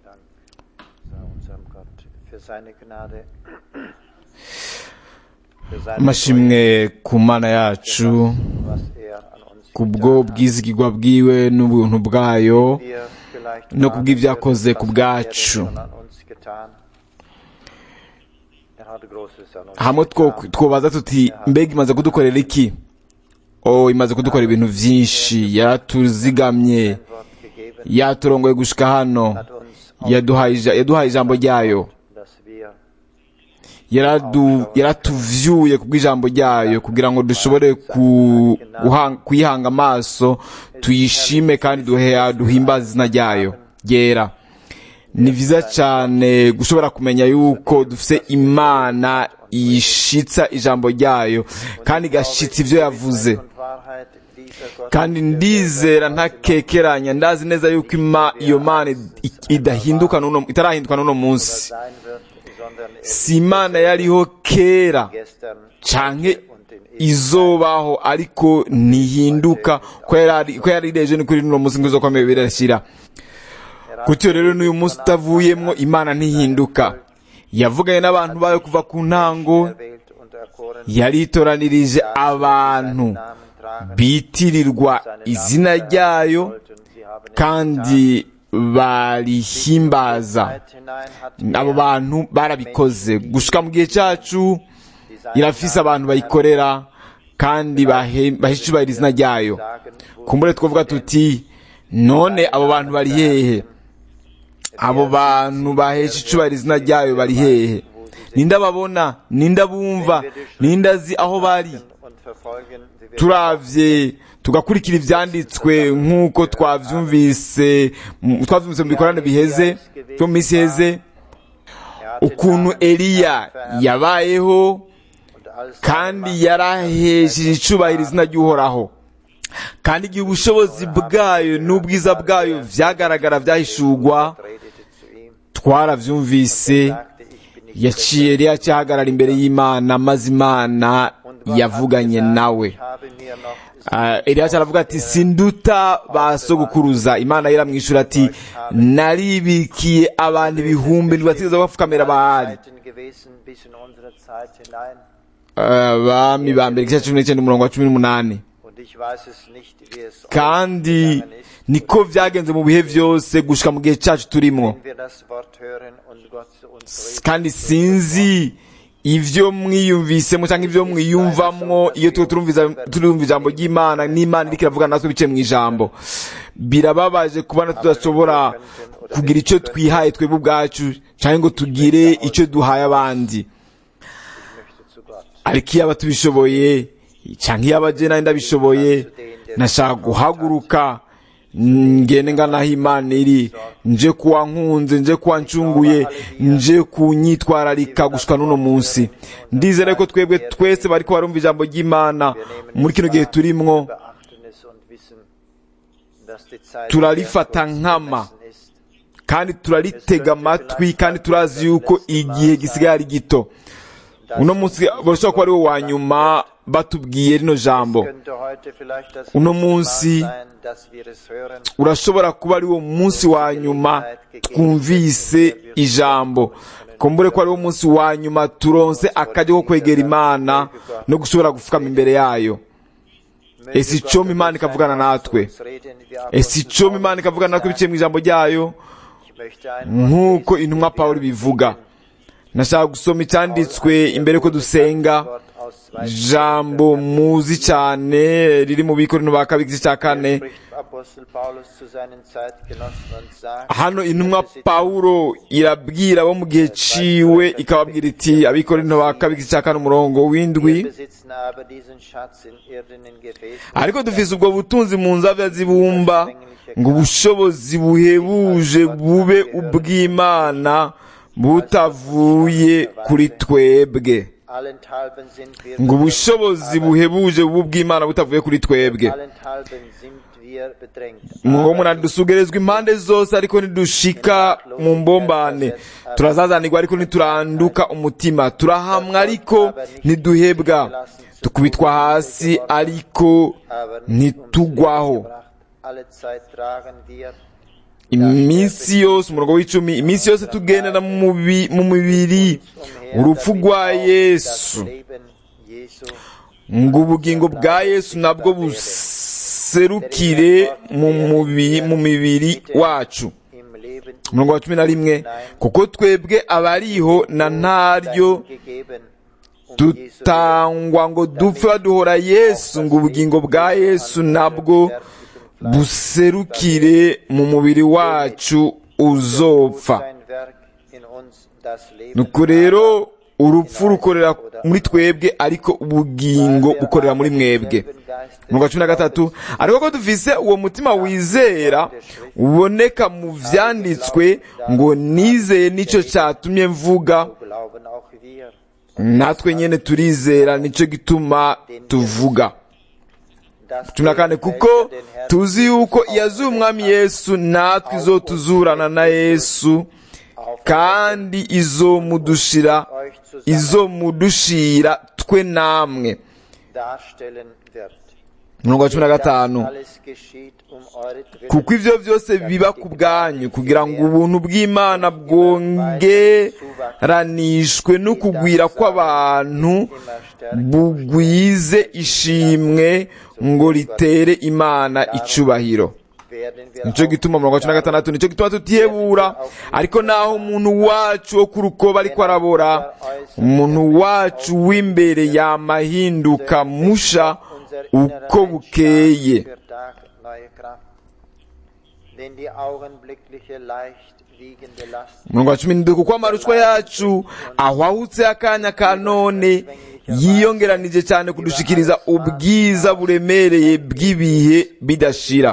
Dank sei unserem Gott für seine Gnade. für seine amashimwe ku mana yacu Treue, was er an uns kubwo getan hat. bwizigirwa bwiwe n'ubuntu bwayo Wir vielleicht no fragen kubw'ibyakoze würden, ku was bwacu. hat er denn schon an uns getan? Er hat Großes an uns hamwe two- getan. twobaza tuti mbega imaze kudukorera iki o imaze kudukorera ibintu vyinshi yaratuzigamye Ein Wort gegeben, yaturongoye gushika hano hat uns yaduhaye ija- yaduhaye ijambo ryayo dass wir yaradu- yaratuvyuye kubw'ijambo ryayo kugira ngo dushobore ku- guha- kuyihanga amaso tuyishime kandi duhe- duhimbaze izina ryayo ryera ni vyiza cane gushobora kumenya yuko dufise imana ishitsa ijambo ryayo kandi igashitsa ivyo yavuze und Wahrheit dieser Gott kandi ndizera ntakekeranya ndazi neza yuko ima iyo mana i- idahinduka n'uno itarahinduka n'uno munsi sein wird, sondern er si imana yariho kera gestern canke und in izobaho ariko ntihinduka ko yari ko yari ireje ni kuri n'uno munsi ngo izokomeye birashira gutyo rero n'uyu munsi utavuyemwo imana ntihinduka yavuganye n'abantu bayo kuva ku ntango erwählt und erkoren yaritoranirije abantu Namen tragen bitirirwa izina ryayo sollten. Sie haben es kandi barihimbaza Zeit hinein hat abo er bantu barabikoze gushika mu gihe cyacu die seine irafise abantu bayikorera kandi bahe- bahishubahira izina ryayo Sagen, wo kumbure twavuga tuti none abo bantu bari hehe abo bantu bahesha icubahira izina ryayo bari hehe ninde ababona ninde abumva ninde azi aho bari und verfolgen, sie werden turavye tugakurikira ivyanditswe nk'uko twavyumvise mu- twavyumvise mu bikorane biheze byo mu minsi iheze er hat den ukuntu Namen eliya verehrt yabayeho und all seine kandi Macht yarahesheje icubahiro izina ry'uhoraho kandi igihe ubushobozi bwayo n'ubwiza bwayo vyagaragara vyahishurwa redete zu ihm, twaravyumvise sagte, ich bin nicht yaciye eliya acahagarara imbere y'imana maze imana Und was yavuganye hat gesagt, nawe Ich habe mir noch Ah, eliya aravuga ati sinduta ba sogokuruza imana iramwishyura ati naribikiye abantu ibihumbi ntibatigeze bapfukamira bahari Zeiten gewesen bis in unsere Zeit hinein. abami ba mbere igice cumi n'icyenda umurongo wa cumi n'umunani Und ich weiß es nicht, wie es euch kandi gegangen ist, niko vyagenze mu bihe vyose gushika mu gihe cacu turimwo wenn wir das Wort hören und Gott zu uns redet. kandi sinzi ivyo mwiyumvisemo cyangwa ivyo mwiyumvamwo iyo tuba turumviza turumva ijambo ry'imana n'imana iriko iravuga natwe biciye mu ijambo birababaje kubona tudashobora kugira ico twihaye twebwe ubwacu canke ngo tugire ico duhaye abandi Ich möchte zu Gott. ariko iyo aba tubishoboye canke iyo aba je nari ndabishoboye nashaka guhaguruka ngende ngana aho imana iri nje kuwa nkunze nje kuwa ncunguye nje kunyitwararika gushika n'uno munsi ndizera ko twebwe twese bariko barumva ijambo ry'imana muri kino gihe turimwo Wir beachten es und wissen, dass die Zeit Turarifata sehr kurz nkama. bemessen ist. kandi turaritega amatwi kandi turazi yuko igihe gisigaye ari gito uno munsi burashobora kuba ari wo wa nyuma batubwiye rino jambo Könnte heute vielleicht das Uno letzte Mal munsi sein, dass wir es hören. urashobora kuba ari wo munsi wa nyuma twumvise ijambo kumbure ko ari wo munsi wa nyuma turonse akajya ko kwegera imana no gushobora gufukama imbere yayo Möge ese Gott icoma imana uns ikavugana einmal natwe zu uns reden, wie ese Apostel icoma imana Paulus ikavugana natwe biciye mu ijambo ryayo Ich möchte ein Wort nk'uko lesen, intumwa wie pawulo wir bivuga lesen. nashaka gusoma icyanditswe imbere ko dusenga Wort aus zwei jambo muzi cyane riri mu bikorino ba kabiri igice cya kane spricht Apostel Paulus zu seinen Zeitgenossen und sagt, hano intumwa pawulo irabwira abo mu gihe ciwe ikababwira iti abikorino ba kabiri igice cya kane umurongo wir w'indwi besitzen aber diesen Schatz in irdenen Gefäßen, ariko dufise ubwo butunzi mu nzavya zibumba ngo ubushobozi buhebuje bube ubw'imana butavuye kuri twebwe allenthalben sind wir ngo ubushobozi buhebuje bube ubw'imana butavuye kuri twebwe allenthalben sind wir bedrängt. ngo umuntu dusugerezwa impande zose ariko nidushika mu mbombane turazazanirwa ariko ntituranduka umutima turahamwa ariko ntiduhebwa tukubitwa hasi ariko aber nicht ntitugwaho umsonst gebracht. Alle Zeit tragen wir iminsi yose umurongo w'icumi iminsi yose tugendera mu mubi- mu mubiri urupfu rwa yesu ngo ubugingo bwa yesu nabwo buserukire mu mubi- mu mibiri wacu umurongo wa cumi na rimwe kuko twebwe abariho na ntaryo dutangwa ngo dupfe baduhora yesu ngo ubugingo bwa yesu nabwo buserukire mu mubiri wacu uzopfa nuko rero urupfu rukorera muri twebwe ariko ubugingo bukorera muri mwebwe umurongo wa cumi na gatatu ariko ko dufise uwo mutima wizera uboneka mu vyanditswe ngo nizeye nico catumye mvuga natwe nyene turizera nico gituma tuvuga cumi na kane kuko tuzi yuko yazuye umwami yesu natwe izotuzurana na yesu kandi izomudushira izomudushira twe namwe umurongo wa cumi na gatanu kuko ivyo vyose biba ku bwanyu kugira ngo ubuntu bw'imana bwongeranishwe n'ukugwira kw'abantu bugwize ishimwe ngo ritere imana icubahiro nico gituma umurongo wa cumi na gatandatu nico gituma tutihebura ariko naho umuntu wacu wo ku rukoba ariko arabora umuntu wacu w'imbere yamahinduka musha uko bukeye umurongo wa cumi n'indwi kuko amarushwa yacu ahwahutse akanya ka none yiyongeranije cyane kudushikiriza ubwiza buremereye bw'ibihe bidashira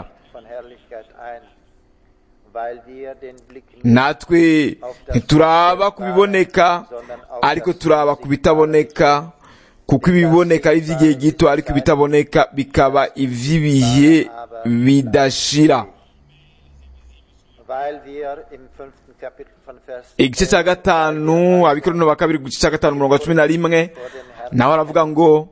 natwe ntituraba ku biboneka ariko turaba ku bitaboneka kuko ibiboneka ari iby'igihe gito ariko ibitaboneka bikaba iby'ibihe bidashira igice cya gatanu abikorano ba kabiri ku gice cya gatanu umurongo wa cumi na rimwe nawe aravuga ngo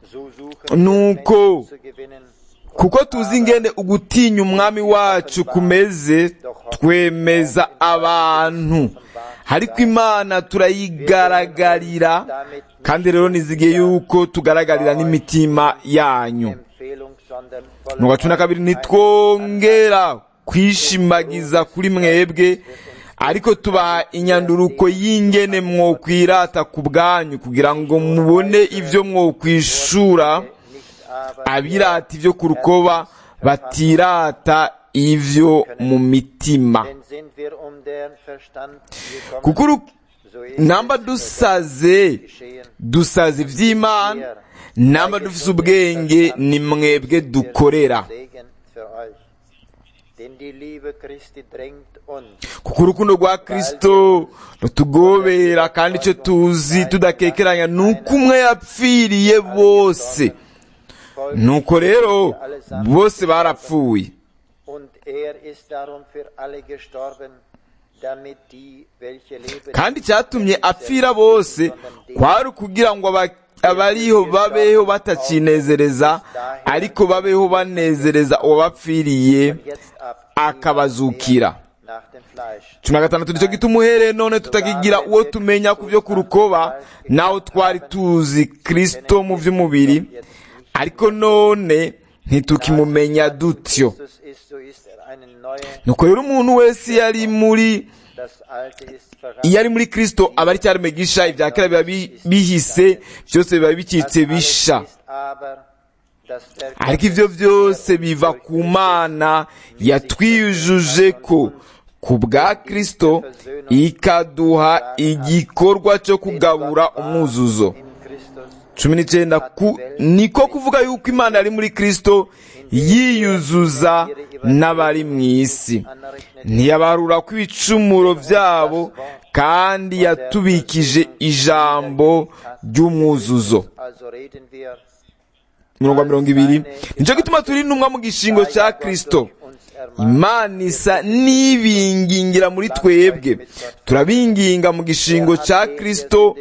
nuko kuko tuzi ingene ugutinya umwami wacu kumeze twemeza abantu ariko imana turayigaragarira kandi rero nizigiye yuko tugaragarira n'imitima yanyu mu wa cumi na kabiri ntitwongera kwishimagiza kuri mwebwe ariko tubaha inyanduruko y'ingene mwokwirata ku bwanyu kugira ngo mubone ibyo mwokwishura abirata ibyo ku rukoba batirata ibyo mu mitima kuko namba dusaze dusaze iby'imana namba dufise ubwenge ni mwebwe dukorera kuko urukundo rwa kirisito rutugobera kandi icyo tuzi tudakekeranya ni uko umwe yapfiriye bose nuko rero bose barapfuye kandi icyatumye apfira bose kwari ukugira ngo abariho babeho batacinezereza ariko babeho banezereza uwabapfiriye akabazukira cumi na gatandatu nicyo gituma uhereye none tutakigira uwo tumenya ku byo ku rukoba naho twari tuzi kirisito mu by'umubiri ariko none ntitukimumenya dutyo nuko rero umuntu wese yari muri iyo ari muri kirisito aba ari cyaremwe gisha ibya kera biba bihise byose biba bikitse bisha ariko ibyo byose biva ku mana yatwiyujuje ko ku bwa kirisito ikaduha igikorwa cyo kugabura umwuzuzo cumi n'icyenda niko kuvuga yuko imana yari muri kirisito yiyuzuza n'abari mu isi ntiyabarura ko ibicumuro byabo kandi yatubikije ijambo ry'umwuzuzo mirongo mirongo ibiri nicyo gituma turi intumwa mu gishingo cya kirisito imana isa n'ibingingira muri twebwe turabinginga mu gishingo cya kirisito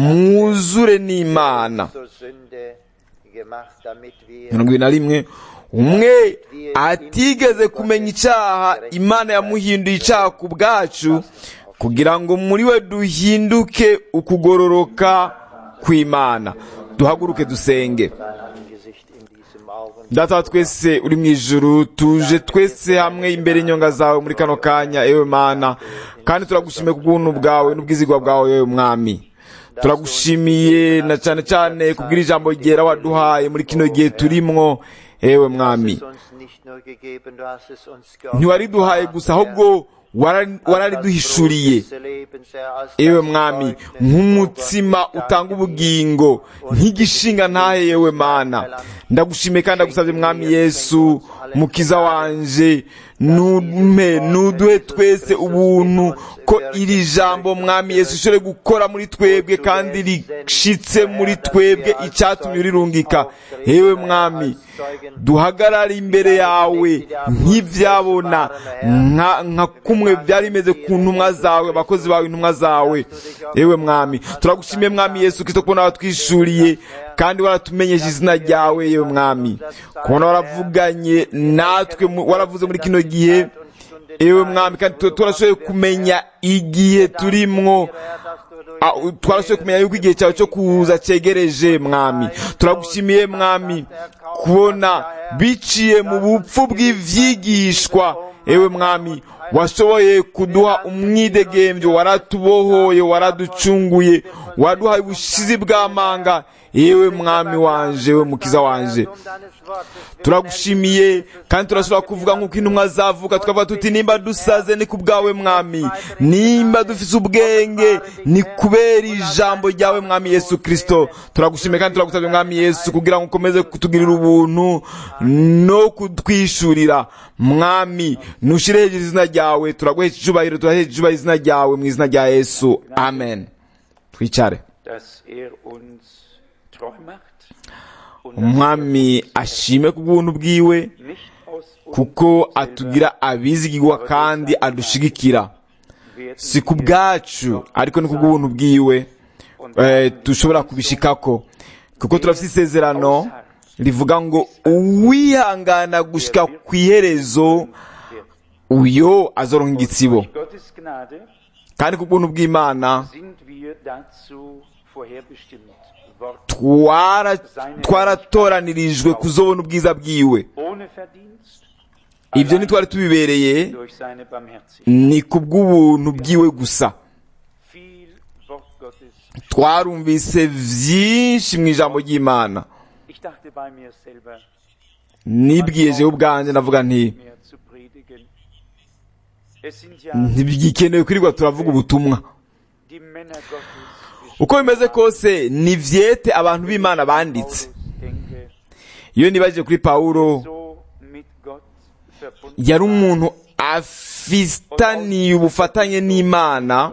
mwuzure n'imana mirongo ibiri na rimwe umwe atigeze kumenya icyaha imana yamuhinduye icyaha ku bwacu kugira ngo muri we duhinduke ukugororoka kw'imana duhaguruke dusenge dein Angesicht in diesem Augenblick. data wa twese uri mu ijuru tuje twese hamwe imbere y'inyonga zawe muri kano kanya ewe mana kandi turagushimiye ku bw'ubuntu bwawe n'ubwizigwa bwawe yewe mwami turagushimiye na cyane cyane kubwira ijambo ryera waduhaye muri kino gihe turimwo ewe mwami Du hast es uns nicht nur gegeben, du hast es uns ntiwariduhaye gusa ahubwo wara- warariduhishuriye ewe mwami nk'umutsima utanga ubugingo nk'igishinga ntahe yewe mana ndagushimiye kandi ndagusabye mwami yesu mukiza wanje numpe nuduhe twese ubuntu ko iri jambo mwami yesu ishobore gukora muri twebwe kandi rishitse muri twebwe icyatumye urirungika yewe mwami duhagarare imbere yawe nk'ibyabona nka nka kumwe byari bimeze ku ntumwa zawe abakozi bawe intumwa zawe yewe mwami turagushimiye mwami yesu kirisito kubona watwishuriye kandi waratumenyesha izina ryawe yewe mwami kubona waravuganye natwe mu- waravuze muri kino gihe ewe mwami kandi tu- turashoboye kumenya igihe turimwo Ah, u- twarashoboye kumenya yuko igihe cyawe cyo kuza cyegereje mwami turagushimiye mwami kubona biciye mu bupfu bw'ivyigishwa ewe mwami washoboye kuduha umwidegembyo waratubohoye waraducunguye waduhaye ubushizi bw'amanga yewe mwami wanje we mukiza wanje turagushimiye kandi turashobora kuvuga nk'uko intumwa zavuga tukavuga tuti nimba dusaze ni ku bwawe mwami nimba dufise ubwenge ni kubera ijambo ryawe mwami yesu kirisito turagushimiye kandi turagusabye mwami yesu kugira ngo ukomeze kutugirira ubuntu no kutwishurira mwami ntushire hejuru izina ryawe turaguhesha icyubahiro turahesha icyubahiro izina ryawe mu izina rya yesu amen twicare dass er uns treu macht und umwami ashime ku bw'ubuntu bwiwe nicht aus uns kuko atugira abizigirwa kandi adushigikira werden si ku bwacu ariko ni ku bw'ubuntu bwiwe eh, dushobora kubishikako kuko turafite isezerano rivuga ngo uwihangana gushika ku iherezo uyo azoronka igitsibo durch Gottes Gnade kandi ku bw'ubuntu bw'imana sind wir dazu vorherbestimmt worden, twara- twaratoraniririjwe kuzobona ubwiza bwiwe ohne Verdienst, ibyo ntitwari tubibereye durch seine Barmherzigkeit. ni ku bw'ubuntu bwiwe gusa Viel Wort Gottes. twarumvise vyinshi mu ijambo ry'imana Ich dachte bei mir selber, nibwiye jewe ubwanjye ndavuga nti mehr zu predigen. Es sind ja ntibigikenewe kwirirwa turavuga ubutumwa die Männer Gottes, uko bimeze kose ni vyete abantu b'imana banditse Paulus denke, iyo nibajije kuri pawulo so mit Gott verbunden yari umuntu afitaniye ubufatanye n'imana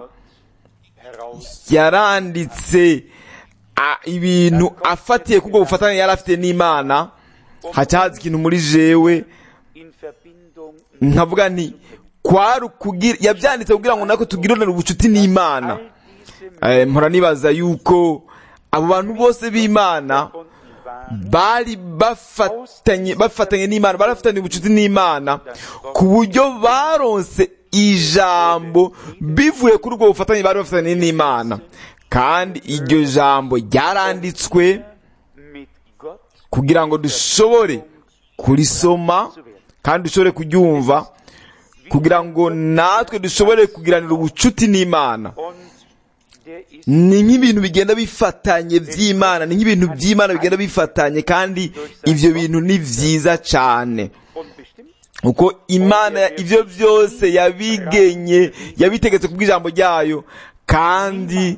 heraus yaranditse a- ibintu afatiye kubwo bufatanye yari afite n'imana haca haza ikintu muri jewe in Verbindung nkavuga nti kwari ukugira yabyanditse kugira ngo nako tugiranire ubucuti n'imana all diese Eh, mpora nibaza yuko abo bantu bose b'imana Verbunden waren, bari bafatanye bafatanye n'imana bari bafitanye ubucuti n'imana ku buryo baronse ijambo bivuye kuri ubwo bufatanye bari bafitanye n'imana kandi iryo jambo ryaranditswe mit Gott kugira ngo dushobore kurisoma kandi dushobore kuryumva kugira ngo natwe dushobore kugiranira ubucuti n'imana und der ist ni nk'ibintu bigenda bifatanye by'imana ni nk'ibintu by'imana bigenda bifatanye kandi ibyo bintu ni byiza cyane unbestimmt uko imana ibyo byose yabigenye yabitegetse ku bw'ijambo ryayo kandi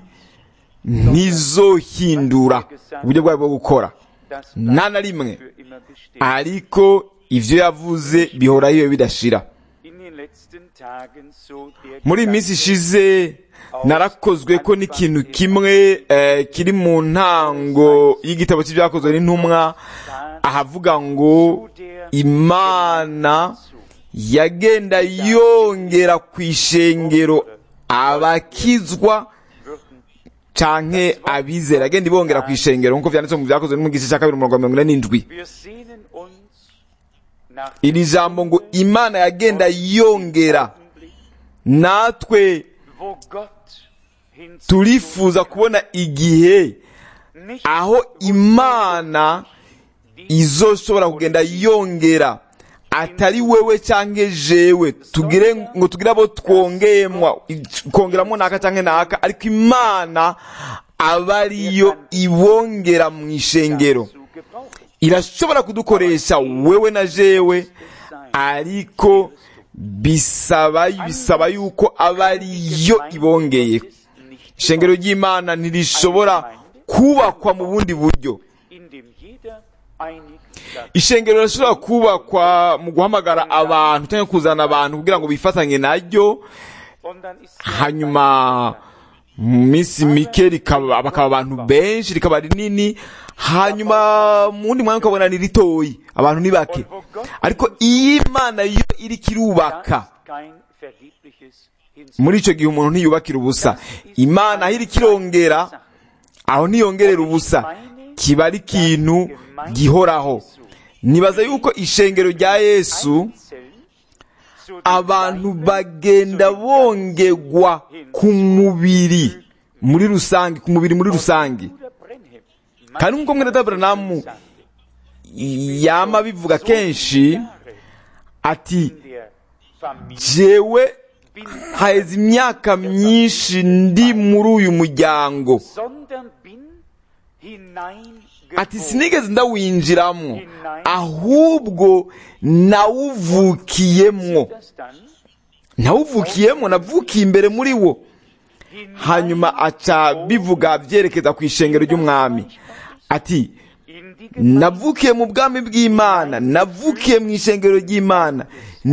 ntizohindura uburyo bwayo bwo gukora das nta na rimwe für immer besteht. ariko ibyo yavuze bihoraho iyo bidashira In den letzten Tagen so der muri iyi minsi ishize narakozwe ko n'ikintu kimwe eh, kiri mu ntango y'igitabo cy'ibyakozwe n'intumwa ahavuga ngo imana yagenda yongera ku ishengero abakizwa canke abizera agenda ibongera ku ishengero nk'uko vyanditse mu byakozwe no mu gice cya kabiri umurongo wa mirongo ine n'indwi Wir sehnen uns nach iri jambo ngo imana yagenda yongera Augenblick, natwe wo Gott hinzu turifuza kubona igihe nicht aho imana izoshobora kugenda yongera atari wewe cyangwa jewe tugire ngo tugire abo twongeyemwa kongeramo naka cyangwa naka ariko imana aba ariyo ibongera mu ishengero zu gebrauchen. irashobora kudukoresha wewe na jewe ariko bisaba bisaba yuko aba ariyo ibongeye Ist nicht ishengero ry'imana ntirishobora kubakwa mu bundi buryo in dem jeder einig sagt, ishengero rirashobora kubakwa mu guhamagara abantu cyangwa kuzana abantu kugira ngo bifatanye naryo und dann ist hanyuma mu minsi mike rikaba bakaba abantu benshi rikaba rinini hanyuma mu wundi mwanya ukabona ni ritoyi abantu ni bake ariko iyo imana yo iriko irubaka das kein vergebliches Hinzu. muri icyo gihe umuntu ntiyubakira ubusa imana aho iriko irongera aho ntiyongerera ubusa kiba ari ikintu gihoraho nibaza yuko ishengero rya yesu Einzeln zu den abantu Leiben, bagenda zu den bongerwa ku mubiri muri rusange ku mubiri muri rusange Bruder Brenhem, kandi nk'uko mwene Aburahamu sagte, yama bivuga kenshi Jahre ati in der Familie jewe bin, haheze imyaka myinshi ndi muri uyu muryango sondern bin hineingeboren. ati sinigeze ndawinjiramo ahubwo nawuvukiyemwo Das dann nawuvukiyemwo navukiye imbere muri wo hanyuma aca bivuga byerekeza ku ishengero ry'umwami ati in die Gemeinde, navukiye mu bwami bw'imana navukiye mu ishengero ry'imana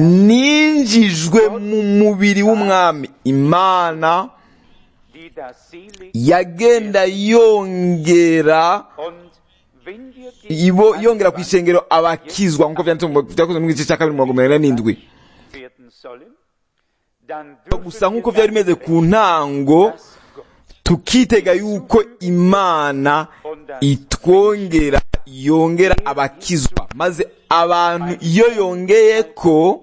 ninjijwe mu mubiri w'umwami imana die da selig yagenda yongera und wenn wir ibo yongera ku ishengero abakizwa nk'uko byanditse mu byakozwe mu gice cya kabiri mirongo mirongo ine n'indwi werden sollen, dann gusa dürfen nk'uko wir byari bimeze ku ntango dass Gott tukitega yuko imana itwongera yongera abakizwa maze abantu iyo yongeye ko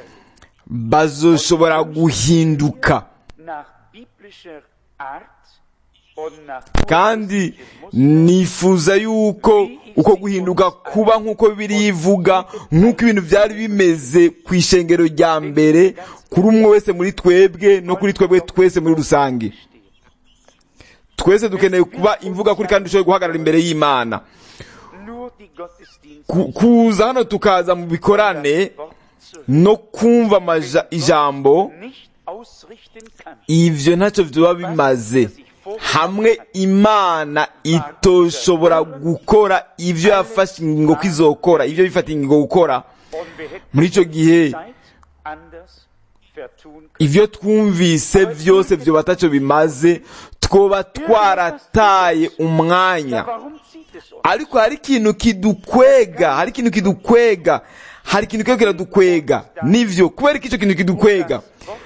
bazoshobora guhinduka nach biblischer Art und nach kandi nifuza yuko uko guhinduka kuba nk'uko bibiri ivuga nk'uko ibintu byari bimeze ku ishengero rya mbere kuri umwe wese muri twebwe no kuri twebwe twese muri rusange twese dukeneye kuba imvuga kuri kandi dushoboye guhagarara imbere y'imana nur die Gottesdienste Ku- kuza hano tukaza mu bikorane Wort zu no kumva amaja- ijambo nicht ausrichten kann. ivyo ntacyo vyoba bimaze hamwe imana itoshobora gukora ivyo yafashe ingingo ko izokora ivyo bifata ingingo gukora Und wir hätten muri ico gihe Zeit anders vertun können. ivyo twumvise vyose vyoba atacyo bimaze twoba twarataye umwanya Warum zieht es uns? ariko hari ikintu kidukwega hari ikintu kidukwega hari ikintu kiba kiradukwega nivyo kubera ko icyo kintu kidukwega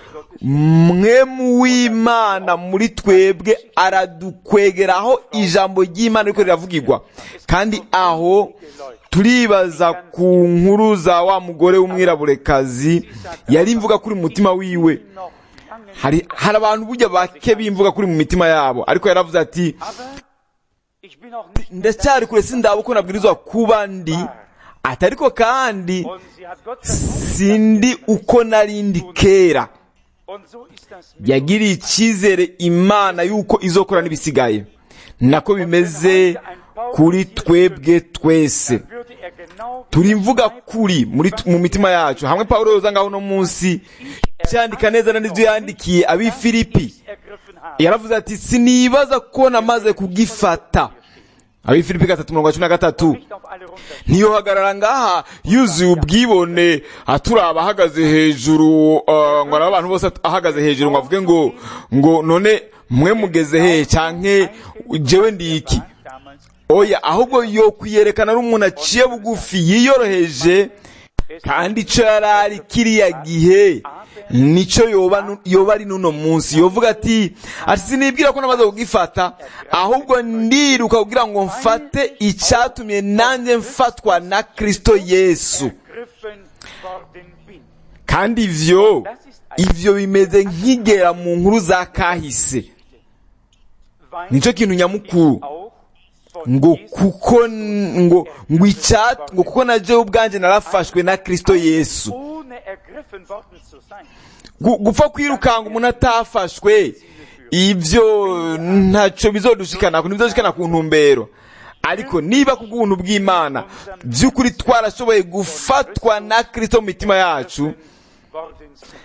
mwemu w'imana muri twebwe aradukwegera aho ijambo ry'imana riko riravugirwa kandi aho turibaza ku nkuru za wa mugore w'umwiraburekazi yari imvuga kuri mu mutima wiwe Noch lange hari hari abantu burya bake bimvuga kuri mu mitima yabo ariko yaravuze ati aber ich bin auch nicht mehr ndacyari kure sindaba uko nabwirizwa kuba ndi ati ariko kandi Und sie hat Gott vertraut. sindi uko nari ndi kera Und so ist das mit yagiriye icyizere imana yuko izokora n'ibisigaye nako bimeze kuri twebwe twese würde er genau wie turi mvuga kuri muri mu mitima yacu hamwe pawulo yoza ngaho uno munsi cyandika neza na n'ibyo yandikiye ab'i filipi ergriffen habe. yaravuze ati sinibaza ko namaze kugifata ab'i filipi gatatu mirongo cumi na gatatu Nicht auf alle runter. ntiyohagarara ngaha yuzuye ubwibone aturaba ahagaze hejuru uh, ngo araba abantu bose ahagaze hejuru ngo avuge ngo ngo none mwe mugeze he canke jewe ndi iki Damals oya ahubwo yo kwiyerekana ari umuntu aciye bugufi yiyoroheje kandi ico yari ari kiriya gihe nico yoba nu- yoba ari n'uno munsi yovuga ati ati sinibwira ko namaze kugifata ahubwo ndiruka kugira ngo mfate icatumye nanjye mfatwa na kristo yesu ergriffen worden bin. kandi ivyo ivyo bimeze nk'igera mu nkuru za kahise Weil nico kintu nyamukuru auch von ngo Jesus kuko ngo ngo icya ngo kuko na jewe ubwanje narafashwe na kristo yesu ohne ergriffen worden zu sein, Gu- gupfa kwirukanga umuntu atafashwe ibyo ntacyo bizodushikana ku ntibizodushikana ku ntumbero ariko niba ku bw'ubuntu bw'imana by'ukuri twarashoboye gufatwa na kristo mu mitima yacu worden sind.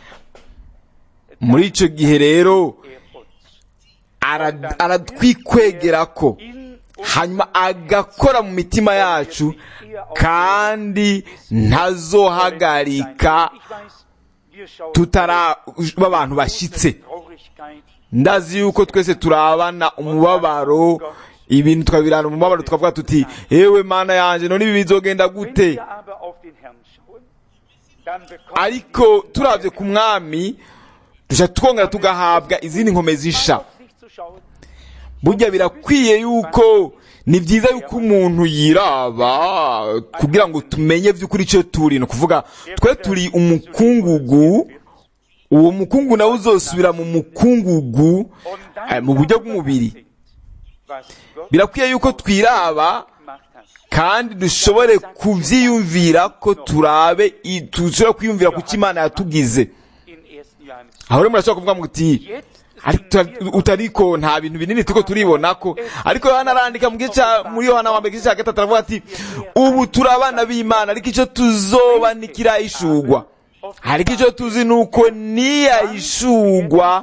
muri icyo gihe rero Er uns ara- aratwikwegera ko in hanyuma agakora mu mitima yacu kandi ntazohagarika Ich weiß, wir schauen tutaraba abantu bashyitse Traurigkeit ndazi yuko twese turabana umubabaro ibintu tukabirana umubabaro tukavuga tuti ewe mana yanjye none ibi bizogenda Wenn gute wir aber auf den Herrn schauen, dann bekommen ariko turabye ku mwami dushya twongera tugahabwa izindi nkome zisha auf sich zu schauen, burya birakwiye yuko ni byiza yuko umuntu yiraba kugira ngo tumenye by'ukuri icyo turi ni ukuvuga twe turi umukungugu uwo mukungu nawe uzosubira mu mukungugu und eh, dann mu buryo darüber bw'umubiri nachdenkt, was Gott birakwiye yuko twiraba gemacht hat. kandi dushobore kubyiyumvira ko turabe i- dushobora kwiyumvira ku cyo imana yatugize In 1. Johannes. aho rero murashobora kuvuga muti Jetzt ariko tuta- utariko nta bintu binini turiko turibona ko ariko yohana arandika mu gice cya- muri yohana wa mbere igice cya gatatu aravuga ati ubu turi abana b'imana ariko icyo tuzoba ntikirahishurwa ariko icyo tuzi ni uko niyahishurwa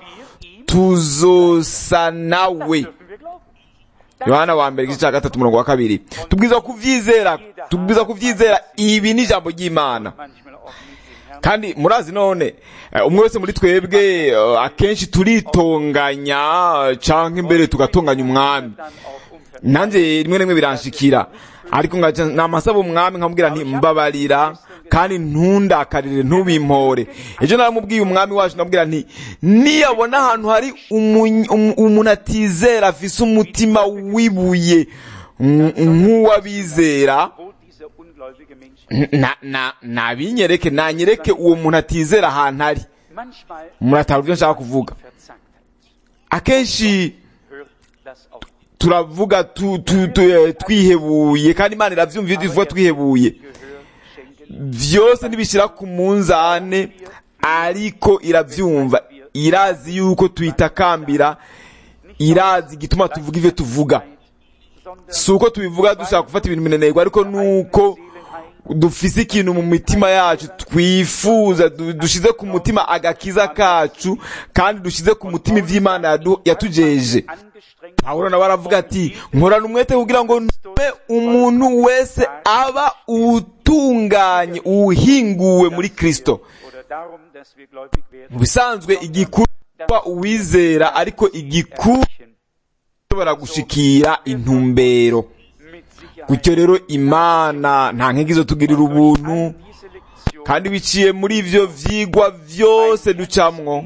tuzosa nawe dürfen wir glauben. yohana wa mbere igice cya gatatu umurongo wa kabiri tubwiza kuvyizera tubwiza kuvyizera ibi ni ijambo ry'imana Manchmal auch nicht den Herrn. kandi murazi none eh, umwe wese muri twebwe eh, akenshi turitonganya eh, canke imbere tugatonganya umwami Dann auch umvertraut. nanjye rimwe na rimwe biranshikira ariko ngaca namasaba umwami nkamubwira nti mbabarira kandi ntundakarire ntubimpore ejo naramubwiye umwami wacu nabwira nti niyabona ahantu hari umuny- um- umuntu atizera afise umutima wibuye mm, nk'uwabizera Wo dieser ungläubige Mensch na na nabinyereke nanyereke uwo muntu atizera ahantu ari manchmal muratahura ibyo nshaka kuvuga verzagt hat. akenshi Hört das auf. turavuga tu, tu, tu, eh, twihebuye kandi imana iravyumva iyo tuvuga twihebuye Gehör schenken. vyose ntibishyira ku munzane ariko iravyumva irazi yuko tuyitakambira irazi igituma tuvuga ivyo tuvuga Sondern si uko tubivuga dushaka gufata ibintu binenerwa ariko nuko dufise ikintu mu mitima yacu twifuza du- dushize ku mutima agakiza kacu kandi dushize ku mutima ivy'imana yadu- yatujeje angestrengt pawulo nawe aravuga ati nkorana umwete kugira ngo ntume umuntu wese aba utunganye uhinguwe muri kristo oder darum, dass wir gläubig werden. mu bisanzwe igikuru kuba uwizera ariko igikuru ushobora gushikira intumbero Mit Sicherheit gutyo rero imana nta nkege zo tugirira ubuntu diese Lektion kandi biciye muri ivyo vyigwa vyose ducamwo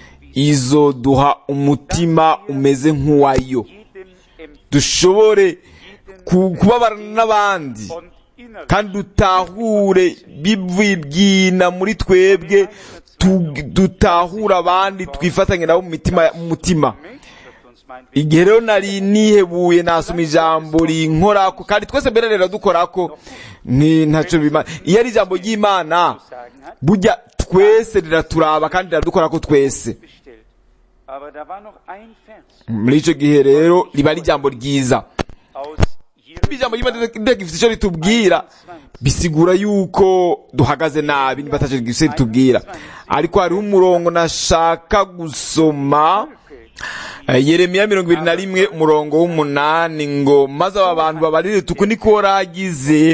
izoduha umutima umeze nk'uwayo jedem empfinden dushobore ku- kubabarana n'abandi und innerlich kandi dutahure bibwibwina muri twebwe tu- dutahure abandi twifatanye nabo mu mitima mu mutima wird uns mein Weg igihe rero nari nihebuye nasoma ijambo rinkorako kandi twese mbere rero dukorako ni ntacyo bimana iyo ari ijambo ry'imana sagen hat, burya twese riraturaba kandi riradukorako twese bestellt. Aber da war noch ein Vers muri icyo gihe rero riba ari ijambo ryiza aus ijambo Jeremia ry'imana gifite icyo ritubwira bisigura yuko duhagaze nabi niba atacyo gifite ritubwira ariko hariho umurongo nashaka gusoma Eh, yeremiya mirongo ibiri na rimwe umurongo w'umunani ngo maze aba bantu babarire tuku niko ragize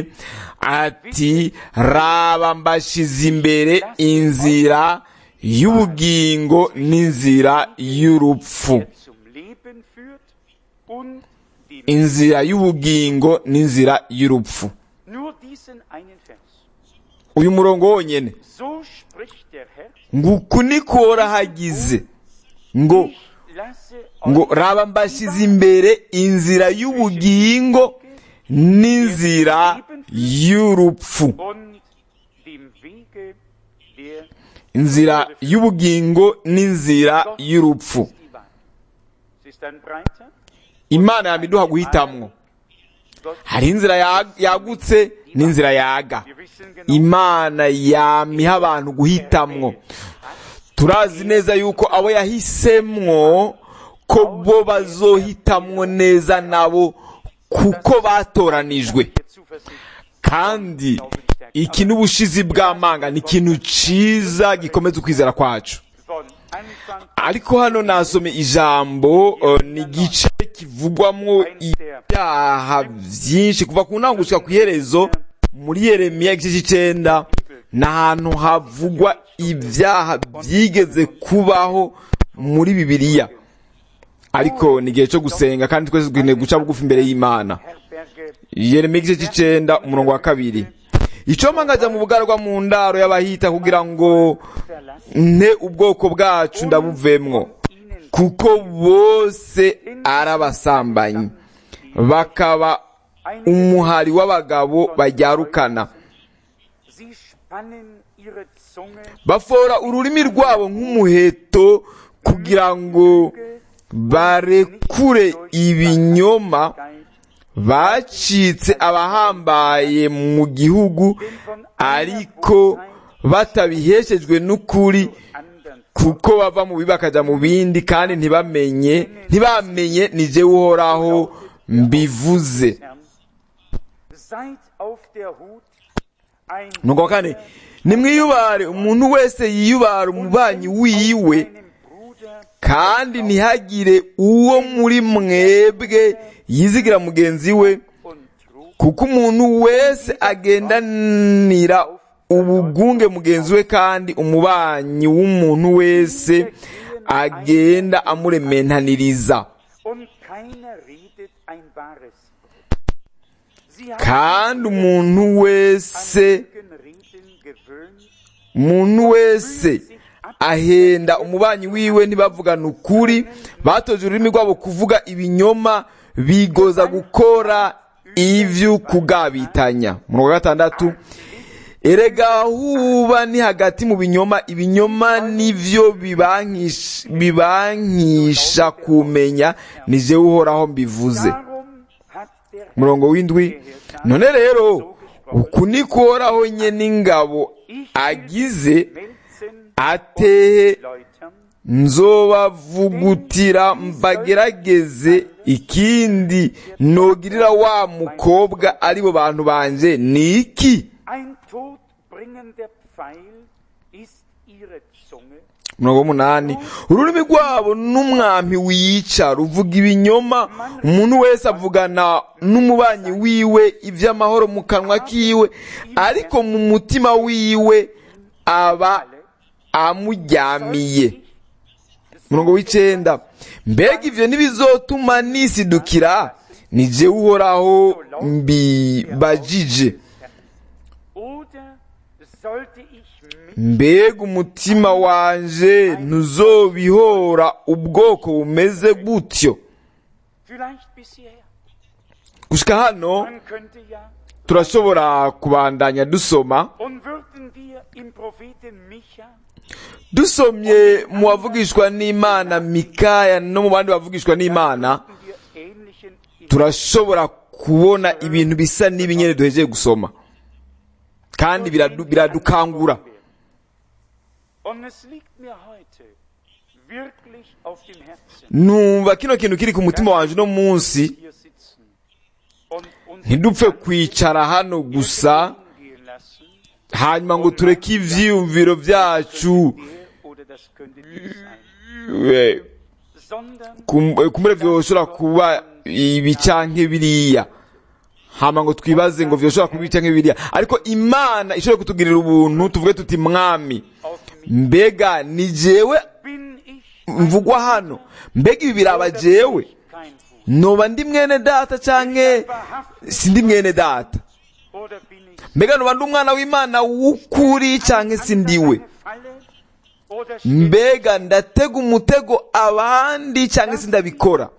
ati raba mbashize imbere inzira y'ubugingo n'inzira y'urupfu der zum Leben führt und die inzira y'ubugingo n'inzira y'urupfu nur diesen einen Vers. uyu murongo wonyene So spricht der Herr, ngo uku niko rahagize ngo ich lasse ngo euch raba mbashyize imbere inzira y'ubugingo n'inzira y'urupfu und Wege der inzira y'ubugingo n'inzira y'urupfu ist die Wahl. Sie ist ein breiter, imana yamiduha guhitamwo Gott, hari inzira ya- yagutse n'inzira yaga wir wissen genau, imana yamiha abantu guhitamwo turazi neza yuko abo yahisemwo ko bo bazohitamwo neza nabo kuko batoranijwe der Zuversicht kandi iki n'ubushizi bw'amanga ni ikintu ciza gikomeza ukwizera kwacu von Anfang ariko hano nasome ijambo eh, ni igice kivugwamwo ibyaha byinshi kuva ku ntango gushika ku iherezo muri yeremiya igice cy'icenda ni ahantu havugwa ibyaha byigeze kubaho muri bibiliya ariko ni igihe cyo gusenga kandi twese dukeneye guca bugufi imbere y'imana herberge yeremiya igice cy'icenda umurongo wa kabiri icyo mpagaze mu bugarwa mu ndaro y'abahita kugira ngo verlassen nte ubwoko bwacu ndabuvemwo ihnen kuko bose ari abasambanyi bakaba umuhari w'abagabo bajyarukana Sie spannen ihre Zunge bafora ururimi rwabo nk'umuheto kugira ngo barekure ibinyoma bacitse abahambaye mu gihugu ariko batabiheshejwe n'ukuri anderen kuko bava mu bibi bakajya mu bindi kandi ntibamenye ntibamenye ni jye uhoraho mbivuze Herrn. Seid auf der Hut, ein nuko wa kane nimwiyubare umuntu wese yiyubara umubanyi wiwe einem Bruder kandi ntihagire uwo muri mwebwe yizigira mugenzi we und trug kuko umuntu wese agendanira ubugunge mugenzi we kandi umubanyi w'umuntu wese agenda amurementaniriza und keiner redet ein wahres Wort. Sie haben kandi umuntu wese an Reden gewöhnt, umuntu wese ahenda umubanyi wiwe ntibavugana ukuri batoje ururimi rwabo kuvuga ibinyoma bigoza gukora ivyo kugabitanya umurongo wa gatandatu erega huba ni hagati mu binyoma ibinyoma nivyo bibankisha bibankisha kumenya ni jewe uhoraho mbivuze darum hat der umurongo w'indwi none rero uku ni kuhoraho nye n'ingabo agize Melzen ateye läutern, nzobavugutira mbagerageze ikindi nogirira wa mukobwa aribo bantu banje ni iki ein todbringender Pfeil ist ihre Zunge, umurongo w'umunani ururimi rwabo n'umwampi wica ruvuga ibinyoma umuntu wese avugana n'umubanyi wiwe iby'amahoro mu kanwa kiwe ariko mu mutima wiwe aba amuryamiye umurongo w'icenda mbega ivyo ntibizotuma nisidukira ni jewe uhoraho mbibajije oder sollte ich mich mbega umutima wanje ntuzobihora ubwoko bumeze gutyo vielleicht bisher? gushika hano Man könnte ja, turashobora kubandanya dusoma und würden wir im Propheten Micha dusomye mu bavugishwa n'imana mikaya no mu bandi bavugishwa n'imana würden wir ähnlichen turashobora kubona ibintu bisa n'ibinyere duhejeje gusoma kandi biradu- biradukangura Und es liegt mir heute wirklich auf dem Herzen, numva kino kintu kiri ku mutima wanje uno munsi hier sitzen und uns ntidupfe kwicara hano gusa hingehen lassen, hanyuma ngo tureke ivyiyumviro vyacu der oder das könnte dies sein, eh, sondern kum- kumure vyoshobora kuba ibi canke biriya hama ngo twibaze ngo vyoshobora kuba ibi canke biriya ariko imana ishobora kutugirira ubuntu tuvuge tuti mwami auf mich mbega ni jewe bin ich mvugwa hano mbega ibi biraba jewe kein Fuß. noba ndi mwene data canke sindi mwene data Oder bin ich mbega noba ndi umwana w'imana w'ukuri canke sindiwe eine Falle? Oder stehe mbega ndatega umutego abandi canke sindabikora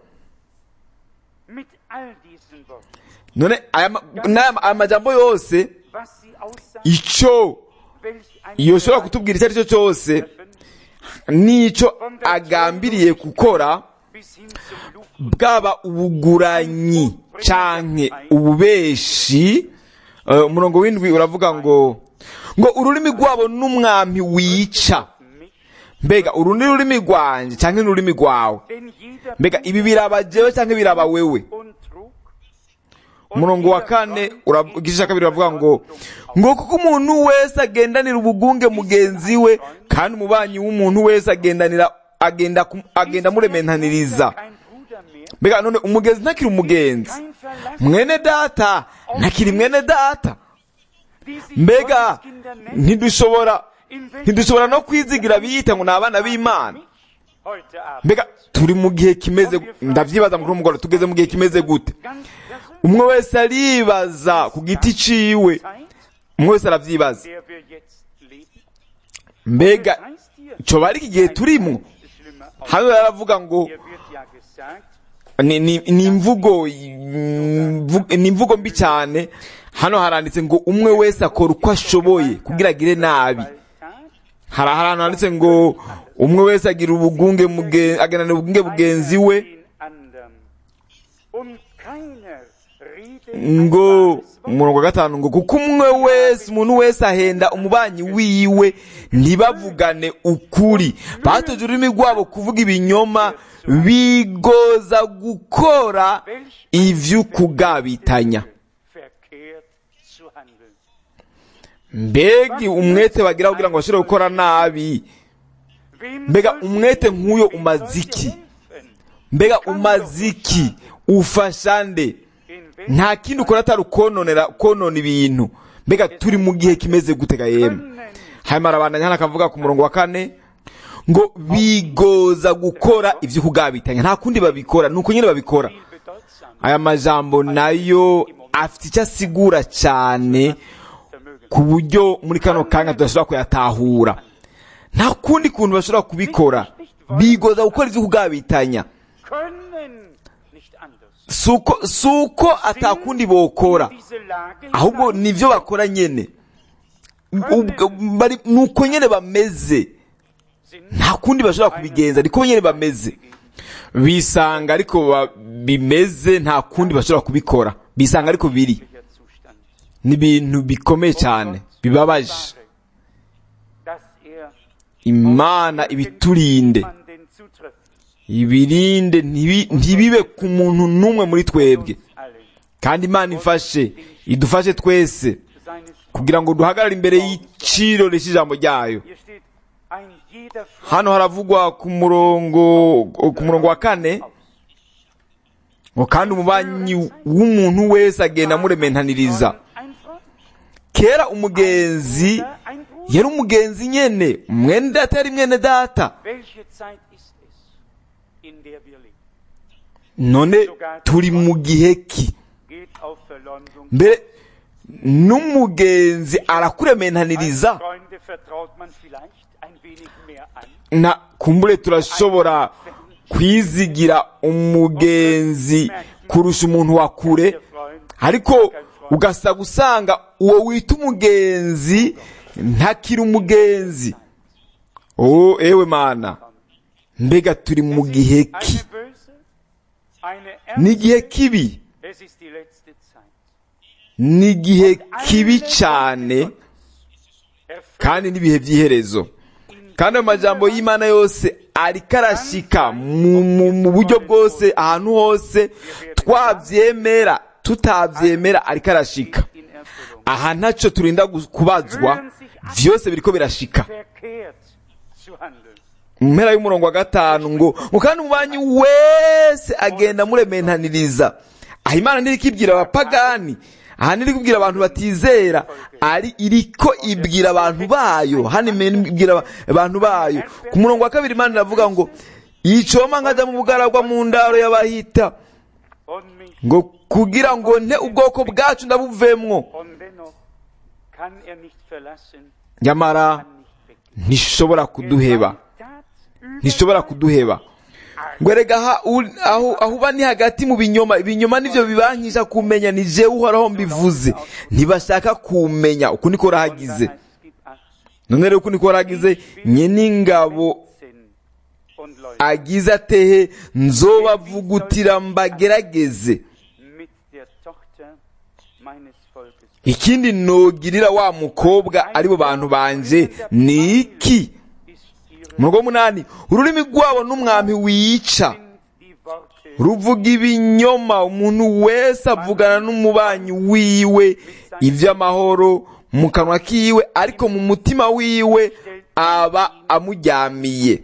mit all diesen Worten, none aya ma- n'aya ma- aya majambo yose was sie aussagen, ico welch ein yoshobora kutubwira icyo ari cyo cyose n'icyo agambiriye gukora bis hin zum Luch bwaba ubuguranyi canke ububeshi eh, umurongo w'indwi uravuga ngo ngo ururimi rwabo n'umwami wica mich, mbega uru ni ururimi rwanjye canke n'ururimi rwawe denn jeder mbega ibi biraba jewe canke biraba wewe und trug umurongo wa kane ura- igice cya kabiri uravuga ngo ngo kuko umuntu wese agendanira ubugunge mugenzi we kandi umubanyi w'umuntu wese agendanira agenda ku- agenda amurementaniriza kein Bruder mehr, mbega none umugenzi ntakiri umugenzi kein Verlass, mwene data ntakiri mwene data die sich mbega Gotteskinder nennen, ntidushobora in welchem ntidushobora no kwizigira biyita ngo ni abana b'imana heute Abend mbega turi mu gihe kimeze ndavyibaza muri uwo mugoroba tugeze mu gihe kimeze gute ganz persönlich umwe wese aribaza ku giti ciwe Zeit, umwe wese aravyibaza der wir jetzt leben. mbega Das heißt hier, coba ari iki gihe turimwo ist schlimmer aus. hano yaravuga ngo Hier wird ja gesagt, ni, ni, ni imvugo imvu- ni imvugo mbi cyane hano haranditse ngo umwe wese akora uko ashoboye kugira agire nabi Tat, hari ahantu handitse ngo umwe wese agira ubugunge muge- aganana ubugunge bugenzi we den anderen. Und keiner redet ngo ein wahres Wort. umurongo wa gatanu ngo kuko umwe wese umuntu wese ahenda umubanyi wiwe ntibavugane ukuri batoje ururimi rwabo kuvuga ibinyoma bigoza gukora ivy'ukugabitanya verkehrt zu handeln. mbega umwete bagira kugira ngo bashobore gukora nabi Wem mbega soll umwete sie- nk'uyo wem umaze soll iki sie helfen? mbega umaze iki ufasha nde In welchem nta kindi ukora atari ukononera konona ibintu mbega turi mu gihe kimeze gutega yemwe können hanyuma arabandanya hano akavuga ku murongo wa kane ngo bigoza gukora ibyo kugabitanya nta kundi babikora ni uko nyine babikora viel bedeutsam aya majambo nayo afite icyo asigura cyane vermögen. ku buryo muri kano kanya tudashobora kuyatahura nta kundi kuntu bashobora kubikora bigoza gukora ibyo kugabitanya Können nicht anders. si uko si uko atakundi bokora In diese Lage ahubwo hinein- nivyo bakora nyene Ubwo bari- nuko nyene bameze sind nta kundi bashobora kubigenza niko nyene bameze bisanga ariko ba- bimeze nta kundi bashobora kubikora bisanga ariko biri der Zustand. ni ibintu bikomeye cyane bibabaje Dass er imana ibiturinde jemanden zutrifft. ibirinde ntibi- ntibibe ku muntu n'umwe muri twebwe Allen. kandi imana ifashe idufashe twese Seines kugira ngo duhagarare imbere y'iciro cy'ijambo ryayo Hier steht, ein jeder Freund hano haravugwa ku murongo ku murongo wa kane ngo kandi umubanyi w'umuntu wese agenda amurementaniriza ein Freund, kera umugenzi oder ein Bruder. yari umugenzi nyene mwene data yari mwene data Welche Zeit ist es, in der wir leben? none turi mu gihe ki Geht auf Verleumdung. mbere n'umugenzi arakurementaniriza Freunde vertraut man vielleicht ein wenig mehr an. na kumbure turashobora kwizigira umugenzi kurusha umuntu wa kure Der Freund ariko ugasa gusanga uwo wita umugenzi ntakiri umugenzi oh ewe mana mbega turi mu gihe ki eine böse, eine ni ernste. igihe kibi Es ist die letzte Zeit. ni igihe kibi cyane Erfüllt kandi n'ibihe by'iherezo kandi ayo majambo y'imana yose ariko arashika mu, mu, mu buryo bwose ahantu hose twabyemera tutabyemera ariko arashika in Erfüllung. aha ntacyo turinda gu- kubazwa byose biriko birashika Verkehrt zu handeln. mu mpera y'umurongo wa gatanu ngo ngo kandi umubanyi wese agenda amurementaniriza aha imana ntiriko ibwira abapagani aha ntiriko ibwira abantu batizera ari iriko ibwira abantu bayo hano imana ibwira aba- abantu bayo ku murongo wa kabiri imana iravuga ngo yicoma nkajya mu bugaragwa mu ndaro y'abahita Und mich. ngo kugira ngo nte ubwoko bwacu ndabuvemwo Und dennoch kann er nicht verlassen, nyamara kann nicht weg. ntishobora kuduheba ntishobora kuduheba ngo erega aha uri- aho aho uba ni hagati mu binyoma ibinyoma nivyo bibankisha kumenya ni jewe uhoraho mbivuze ntibashaka kumenya uku niko rahagize none rero uko niko waragize nyene ingabo und Leute agize atehe nzobavugutira mbagerageze mit der Tochter meines Volkes. ikindi nogirira wa mukobwa ari bo bantu banje ni iki Ist ihre mu rugo munani ururimi rwabo n'umwami wica sind die Worte ruvuga ibinyoma umuntu wese avugana n'umubanyi wiwe iby'amahoro mu kanwa kiwe ariko mu mutima wiwe aba amujyamiye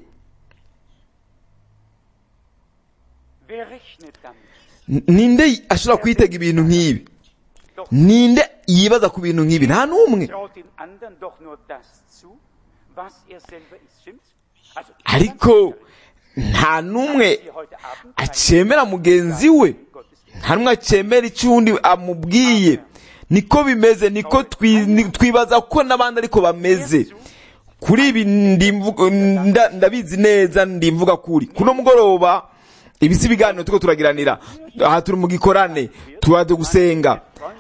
Wer rechnet damit? N- ninde ashobora kwitega ibintu nk'ibi Doch ninde yibaza ku bintu nk'ibi nta n'umwe traut den anderen doch nur das zu, was er selber ist. Stimmt's? Also, ariko nta n'umwe Sie heute Abend acemera mugenzi we Gottes nta n'umwe acemera icyo undi amubwiye niko bimeze niko twi- ni- twibaza ko n'abandi ariko bameze kuri ibi ndimvuga- nda- ndabizi neza ndimvuga kuri kuno mugoroba ibi si ibiganiro turiko turagiranira aha turi mu gikorane turaje gusenga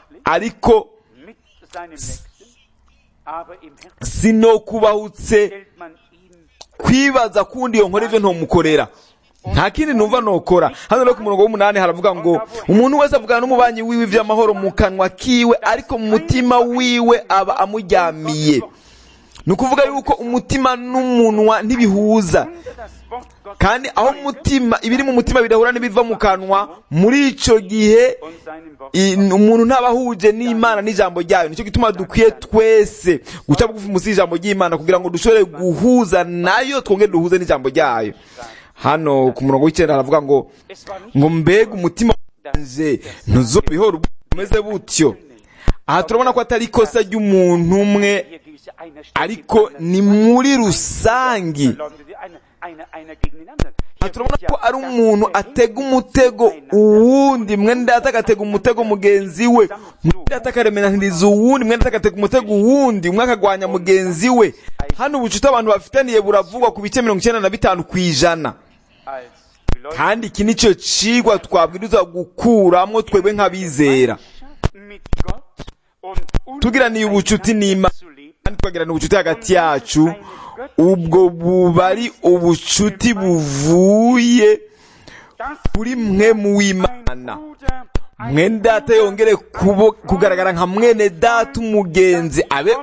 ariko mit seinem Nächsten, aber im Herzen sinokubahutse stellt man ihn kwibaza kundi iyo nkora ivyo ntomukorera nta kindi numva nokora hano rero ku murongo w'umunani haravuga ngo umuntu wese avugana n'umubanyi wiwe ivy'amahoro mu kanwa kiwe ariko mu mutima wiwe aba amujyamiye ni ukuvuga yuko umutima n'umunwa ntibihuza unter das Wort Gottes kandi aho umutima ibiri mu mutima bidahura n'ibiva mu kanwa muri ico gihe und seinem Wort i- umuntu ntaba ahuje n'imana n'ijambo ryayo nicyo gituma dukwiye twese guca bugufi munsi y'ijambo ry'imana kugira ngo dushobore guhuza nayo twongere duhuze n'ijambo ryayo hano ku murongo w'icyenda haravuga ngo Es war nicht ngo mbega umutima wanje ntuzobihora umeze butyo aha turabona ko atari ikosa ry'umuntu umwe hier diese einer steht ariko dem anderen ni muri rusangi verleumdet, einer, einer, einer gegen den anderen. aha Hier turabona wird ko ja ari das umuntu Verhältnis atega umutego uwundi mwene data agatega umutego mugenzi we mwene data akaremeranyiriza uwundi mwene data agatega umutego uwundi umwe akagwanya mugenzi we hano ubucuti abantu bafitaniye buravugwa ku bice mirongo icyenda na bitanu ku ijana als Gläubige kandi iki nicyo cigwa twabwirizwa gukuramwo twebwe nk'abizera mit Gott und tugiraniye ubucuti n'imana zu leben, kandi twagirana ubucuti hagati yacu ubwo buba ari ubucuti buvuye dass kuri mwe mu ein w'imana Bruder, ein mwene data yongere kubo- kugaragara nka mwene data umugenzi abe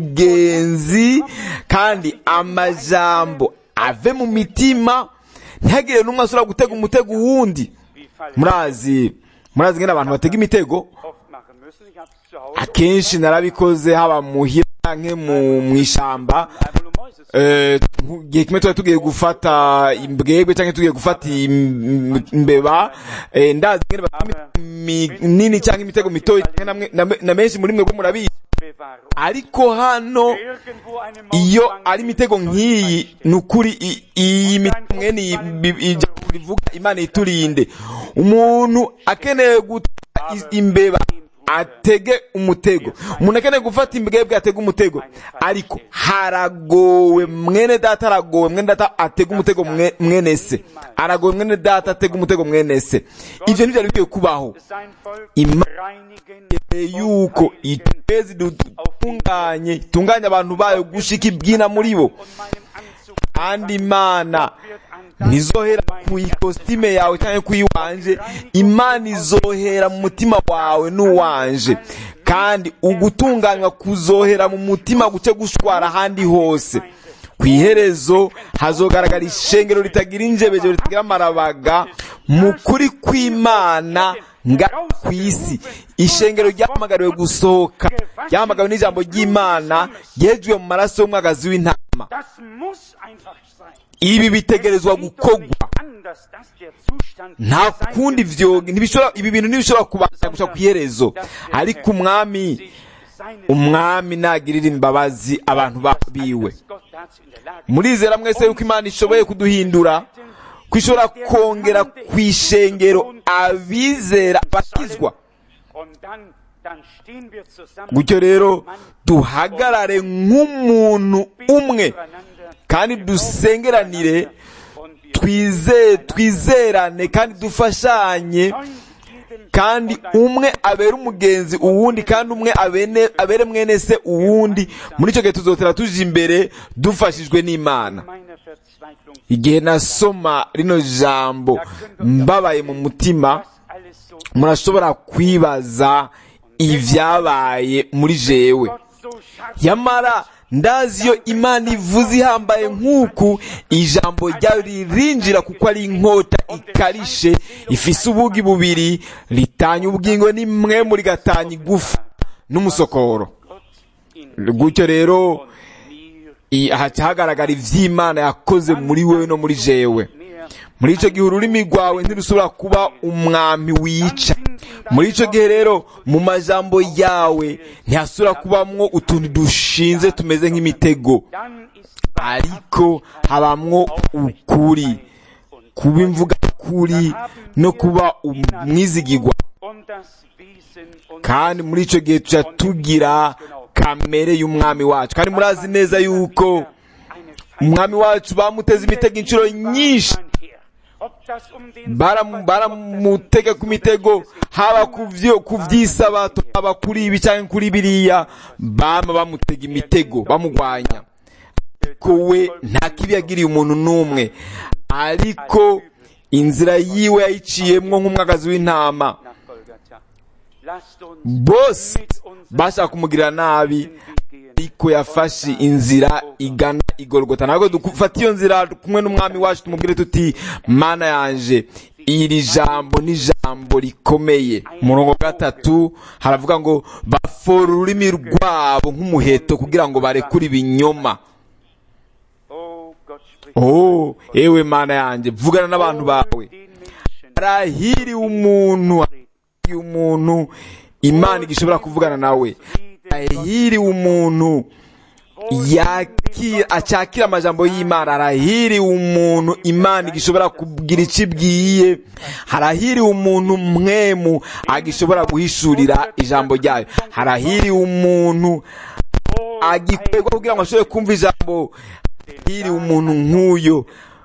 umugenzi kandi amajambo ave mu mitima ntihagire n'umwe ashobora gutega umutego uwundi wie Fall murazi murazi ngene abantu batega imitego oft machen müssen. Ich habe es zu Hause akenshi narabikoze haba muhira canke mu mw'ishamba einmal um Mäuse zu Eh, nku- igihe kimwe twari tugiye gufata imbwebwe cyangwa tugiye gufata im- imbeba eh, ndazi ngene batega imi- minini cyangwa imitego mitoya canke namwe- na na menshi muri mwe bwo murabizi bewahren. ariko hano Irgendwo eine Maus iyo fangen, ari imitego nk'iyi ni ukuri i- iyi mitego mwene iyi bi- ijambo rivuga imana iturinde umuntu akeneye gutega i- imbeba atege umutego umuntu akeneye gufata imbwebwe atege umutego ariko haragowe mwene data aragowe mwene data atega umutego mwe- mwene se aragowe mwene data atega umutego mwene se ivyo ntivyari bikwiye kubaho sein Volk Ima- reinigen yuko und heiligen itwezi dutunganye itunganye abantu bayo gushika ibwina muri bo und meinem Anzug kandi imana wird an ntizohera ku ikositime yawe cyangwa ku iwanje imana izohera mu mutima wawe n'uwanje kandi ugutunganywa kuzohera mu mutima guce gushwara ahandi hose ku iherezo hazogaragara ishengero ritagira injebejero ritagira amarabaga mu kuri kw'imana nga ku isi ishengero ryahamagariwe gusohoka ryahamagariwe n'ijambo ry'imana ryejwe mu maraso y'umwagazi w'intama Das muss einfach sein. ibi bitegerezwa Es geht doch gukorwa nicht anders, dass der Zustand nta der sein kundi wird, vyo ntibishobora ibi bintu ntibishobora kubasha gusa ku iherezo ariko umwami sich seine umwami nagirira imbabazi abantu ba- biwe dass Gott dazu in der Lage murizera mwese yuko imana ishoboye kuduhindura ko ishobora kongera ku ishengero abizera bakizwa Und dann, dann stehen wir zusammen gutyo rero duhagarare nk'umuntu umwe zueinander kandi dusengeranire und wir twize twizerane kandi dufashanye wollen jedem kandi umwe abere umugenzi uwundi kandi umwe abene- abere mwene se uwundi muri icyo gihe tuzotera tuje imbere dufashijwe n'imana meiner Verzweiflung, igihe nasoma rino jambo mbabaye mu mutima was alles so murashobora kwibaza ibyabaye muri jewe Gott so scharf yamara ndazi iyo imana ivuze ihambaye nk'uku ijambo ryayo ririnjira kuko ari inkota ikarishe ifise ubugi bubiri ritanya ubugingo n'imwe muri gatanya igufa n'umusokoro Gott in gutyo rero mir i- haca hagaragara ivy'imana yakoze muri wewe no muri jewe mehr muri icyo gihe ururimi rwawe ntirusubira kuba umwami wica muri icyo gihe rero mu majambo yawe ntihasubira kubamwo utuntu dushinze tumeze nk'imitego dann ist ariko habamwo ukuri kuba imvuga kuri no kuba umwizigirwa und das Wesen und kandi muri icyo gihe tuca tugira kamere y'umwami wacu kandi murazi neza yuko eine umwami wacu bamuteze imitego inshuro nyinshi Feindmann her. Ob das um den Baram- baramutega ku mitego haba ku vyo- ku vy'isabato haba kuri ibi canke kuri biriya bama bamutega imitego bamugwanya ariko we nta kibi yagiriye umuntu n'umwe ariko inzira yiwe yayiciyemwo nk'umwagazi w'intama nach Golgatha. Lasst uns bose mit uns bashaka kumugirira nabi den Weg gehen. ariko yafashe inzira igana igorogota ntabwo dufata iyo nzira kumwe n'umwami wacu tumubwire tuti mana yanje iri jambo ni jambo rikomeye umurongo wa gatatu haravuga ngo bafora ururimi rwabo nk'umuheto kugira ngo barekure ibinyoma Oh Gott spricht oh ewe mana yanjye vugana n'abantu bawe den Menschen. arahiriwe umuntu arahiriwe umuntu imana igishobora kuvugana nawe arahiriwe umuntu yakira acyakira amajambo y'imana arahiriwe umuntu imana igishobora kugira icyo ibwiye harahiriwe umuntu mwemu agishobora guhishurira ijambo ryayo harahiriwe umuntu agikorerwa kugira ngo ashobore kumva ijambo harahiriwe umuntu nk'uyo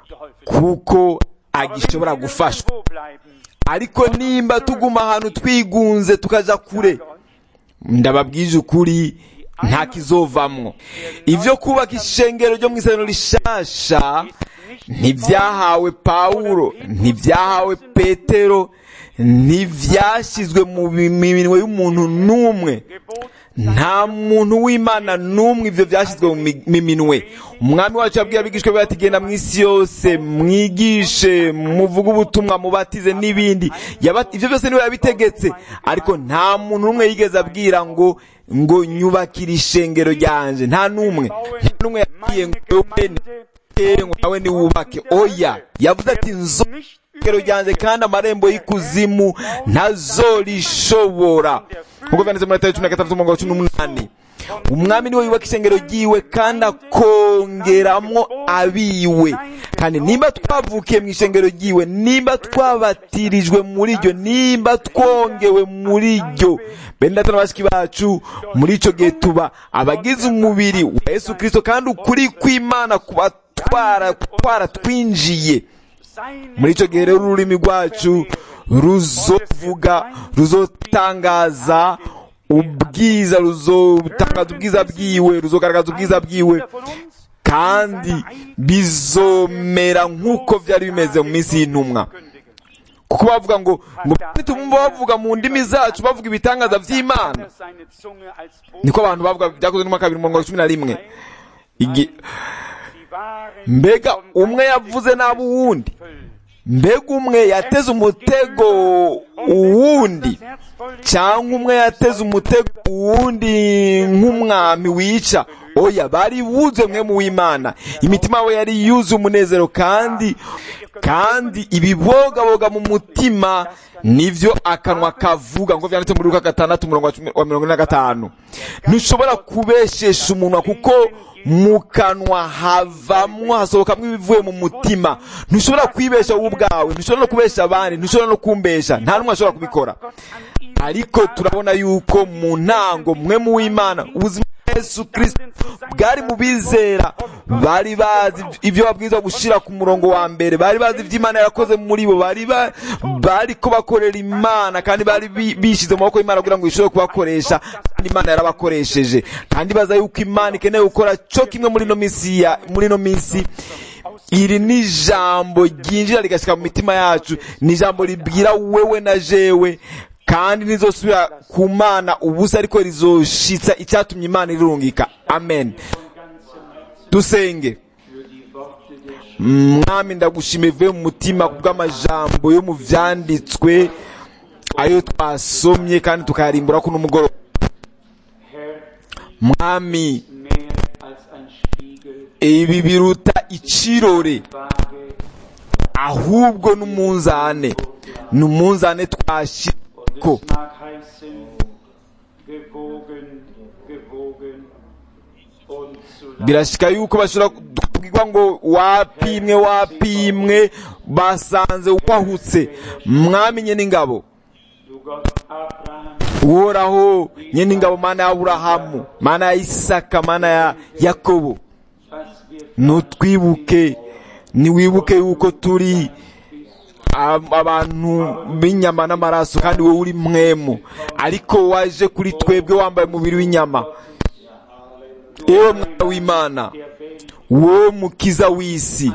kuko agishobora gufashwa Wo bleiben? ariko nimba tuguma ahantu twigunze tukaja kure ndababwije ukuri nta kizovamwo ivyo kubaka ishengero ryo mu isezerano rishasha ntibyahawe pawulo ntibyahawe petero ntibyashyizwe mu minwe y'umuntu n'umwe nta muntu w'imana n'umwe ibyo byashyizwe mu mi- mu minwe umwami wacu yabwiye abigishwa be ati genda mu isi yose mwigishe muvuge ubutumwa mubatize n'ibindi Yaba- ibyo byose niwe yabitegetse ariko nta muntu n'umwe yigeze abwira ngo ngo nyubakire ishengero ryanje nta n'umwe nta n'umwe yabwiye ngo wowe nitere ngo nawe niwubake oya yavuze ati nzo ishengero ryanjye kandi amarembo y'ikuzimu ntazorishobora nk'uko byanditse muri Matayo cumi na gatandatu umurongo wa cumi n'umunani umwami niwe yubaka ishengero ryiwe kandi akongeramwo abiwe kandi nimba twavukiye mu ishengero ryiwe nimba twabatirijwe muri ryo nimba twongewe muri ryo bene data na bashiki bacu muri ico gihe tuba abagize umubiri wa yesu kirisito kandi ukuri kw'imana kuba twara twaratwinjiye muri icyo gihe rero ururimi rwacu ruzovuga ruzotangaza ubwiza ruzotangaza ubwiza bwiwe ruzogaragaza ubwiza bwiwe kandi bizomera nk'uko byari bimeze mu minsi y'intumwa kuko bavuga ngo ngo nitumva bavuga mu ndimi zacu bavuga ibitangaza by'imana seine Zunge als niko abantu bavuga byakozwe n'umwaka bibiri mirongo cumi na rimwe Igi- Sie waren mbega vom umwe yavuze nabi uwundi mbega umwe yateze umutego uwundi cyangwa umwe yateze umutego uwundi nk'umwami wica oya bari buzuye mwe mu w'imana imitima yabo yari yuzuye umunezero kandi kandi ibibogaboga mu mutima nivyo akanwa kavuga ngo vyanditse muri Luka gatandatu umurongo wa cumi- wa mirongo ine na gatanu ntushobora kubeshesha umunwa kuko mu kanwa havamwo hasohokamwo ibivuye mu mutima ntushobora kwibesha wowe ubwawe ntushobora no kubesha abandi ntushobora no kumbesha nta n'umwe ashobora kubikora ariko turabona yuko mu ntango mwe mu w'imana ubuzima bwa yesu kirisito bwari mu bizera bari bazi ibyo babwirizwa gushyira ku murongo wa mbere bari bazi ibyo imana yarakoze muri bo bari ba- bari ko bakorera imana kandi bari bi- bishyize mu maboko y'imana kugira ngo ishobore kubakoresha kandi imana yarabakoresheje kandi baza yuko imana ikeneye gukora cyo kimwe muri ino minsi ya- muri ino minsi iri ni ijambo ryinjira rigashyika mu mitima yacu ni ijambo ribwira wewe na jewe kandi nizosubira ku mana ubusa ariko rizoshitsa icyatumye imana irungika amen dusenge mwami ndagushima ivuye mu mutima kubw'amajambo yo mu vyanditswe ayo twasomye kandi tukayarimbura ko n'umugoroba mwami mehr als ein Spiegel, ibi biruta icirore Waage ahubwo n'umunzane ni umunzane twashyiko und es mag heißen, gewogen, gewogen und zu leicht. birashika yuko bashobora kubwirwa ngo wapimwe wapimwe basanze wahutse mwamenye n'ingabo Du Gott Abraham, uhoraho nye n'ingabo mana ya aburahamu mana ya isaka mana ya yakobo was wir nutwibuke niwibuke yuko turi ab- abantu b'inyama n'amaraso kandi wowe uri mwemu ariko waje kuri twebwe wambaye umubiri w'inyama ewe mwana w'imana wowe mukiza w'isi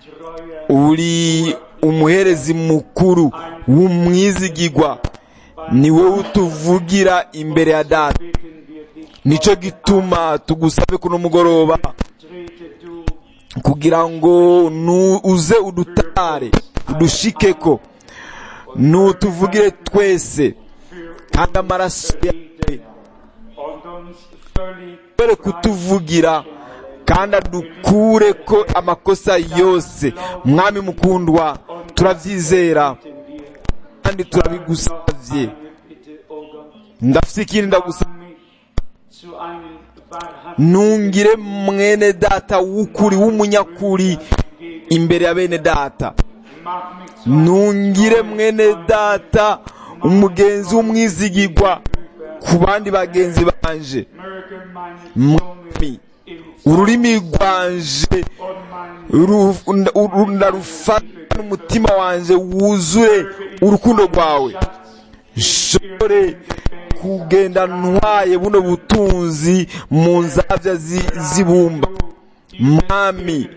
uri umuherezi mukuru w'umwizigigwa ni wowe utuvugira imbere ya data bitten wir dich, nicyo gituma tugusabe kuno mugoroba trete du kugira ngo nu- uze udutare udushikeko nutuvugire twese kandi amaraso yawe und uns völlig ashobore kutuvugira kandi adukure ko amakosa yose mwami mukundwa turabyizera kandi turabigusabye bitte, o Gott, ndafite ikindi ndagusaba mich zu einem wahrhaftigen nungire mwene data w'ukuri w'umunyakuri imbere ya bene data Mach mich zu nungire mwene data umugenzi w'umwizigigwa ku bandi bagenzi banje möge meine mwami im ururimi rwanje und mein ru- nda- uru- ndarufata n'umutima wanje wuzure urukundo rwawe nshobore kugenda ntwaye buno butunzi mu nzabya zi- z'ibumba mwami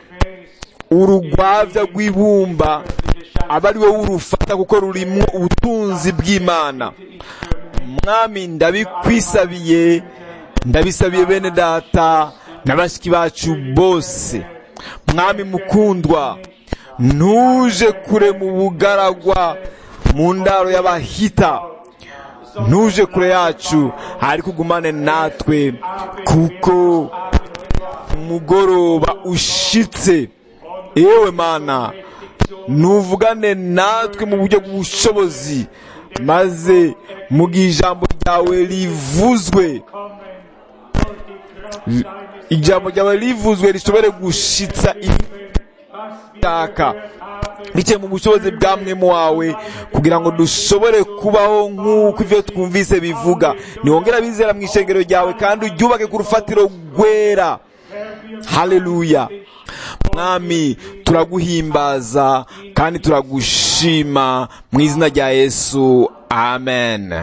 urugwavya rw'ibumba aba ari wowe urufata kuko rurimwo ubutunzi bw'imana mwami ndabikwisabiye ndabisabiye bene data na bashiki bacu bose mwami mukundwa ntuje kure mu bugaragwa mu ndaro y'abahita ntuje kure yacu ariko ugumane natwe kuko umugoroba ushitse yewe mana ntuvugane natwe mu buryo bw'ubushobozi maze mu gihe ijambo ryawe rivuzwe ijambo ryawe rivuzwe rishobore gushitsa ibishaka biciye mu bushobozi bwa mwemu wawe kugira ngo dushobore kubaho nk'uko ibyo twumvise bivuga niwongera bizera mu ishengero ryawe kandi uryubake ku rufatiro rwera haleluya mwami turaguhimbaza kandi turagushima mu izina rya yesu amen